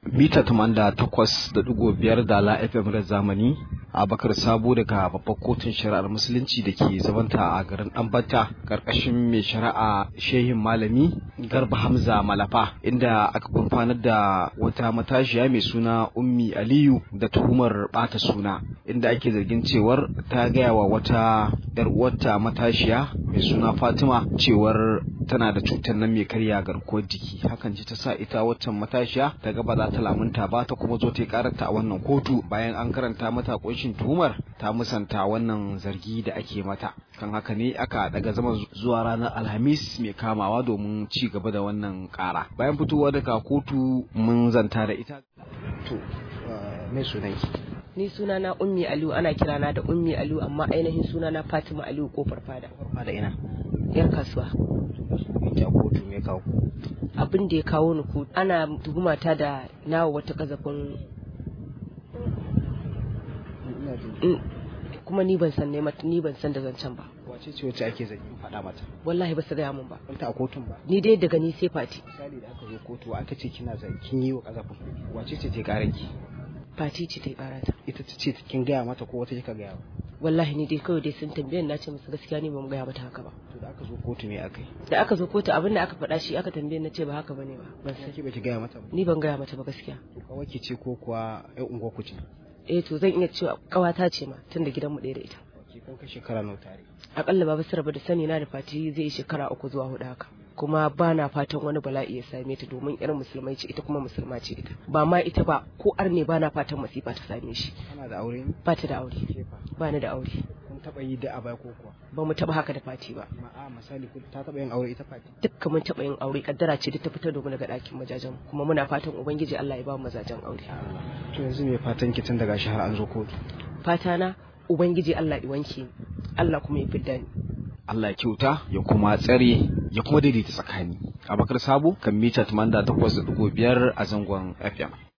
mita tamanda takwas da digo biyar da la fm da zamani abakar sabo daga babbar kotun shari'ar musulunci da ke zabanta a garin ɗanbata karkashin mai shari'a shehin malami garba hamza malafa inda aka gurfanar da wata matashiya mai suna ummi aliyu da tuhumar bata suna inda ake zargin cewar ta gaya wa wata yar uwarta matashiya mai suna fatima cewar tana da cutar nan mai karya garkuwar jiki hakan ce ta sa ita waccan matashiya ta ga ba za ta lamunta ba ta kuma zo ta karanta a wannan kotu bayan an karanta mata kunshin tuhumar ta musanta wannan zargi da ake mata kan haka ne aka daga zama zuwa ranar alhamis mai kamawa domin ci gaba da wannan kara bayan fitowa daga kotu mun zanta da ita to mai sunanki ni suna na ummi aliyu ana kirana da ummi aliyu amma ainihin suna na fatima aliyu kofar fada fada ina yar kasuwa ita kotu me kawo abin da ya kawo ni kotu ana tuhumata da nawa wata kazafin kuma ni ban san ne ni ban san da zancen ba wace ce wacce ake zargin faɗa mata wallahi ba su gaya min ba ta a kotun ba ni dai daga ni sai fati misali da aka zo kotu aka ce kina zargin yi wa kazafin wace ce ta karanki fati ce ta yi karata ita ta ce kin gaya mata ko wata kika gaya wallahi ni dai kawai dai sun tambaye na ce musu gaskiya ni ba mu gaya mata haka ba to da aka zo kotu me aka yi da aka zo kotu abin da aka faɗa shi aka tambaye na ce ba haka bane ba ban san ki baki gaya mata ba ni ban gaya mata ba gaskiya to kawai ki ce ko kuwa ai unguwar ku ce eh to zan iya cewa kawata ce ma tun da gidanmu ɗaya da ita ki kun kai shekara nawa tare akalla baba su rabu da sani na da fati zai yi shekara uku zuwa hudu haka kuma ba na fatan wani bala'i ya same ta domin irin musulmai ce ita kuma musulma ce ita ba ma ita ba ko arne ba na fatan masifa ta same shi kana da aure ne ba ta da aure ba ni da aure kun taba yi da abai ko kuwa ba mu taba haka da fati ba ma'a misali ta taba yin aure ita fati dukka mun taba yin aure kaddara ce duk ta fitar da mu daga ɗakin majajen kuma muna fatan ubangiji Allah ya ba mu mazajen aure to yanzu me fatan ki tun daga shi har an zo kotu fata na ubangiji Allah ya wanke ni Allah kuma ya fidda ni Allah ya kyauta ya kuma tsare ya kuma daidaita tsakani abakar sabo kan mita 88.5 a zangon FM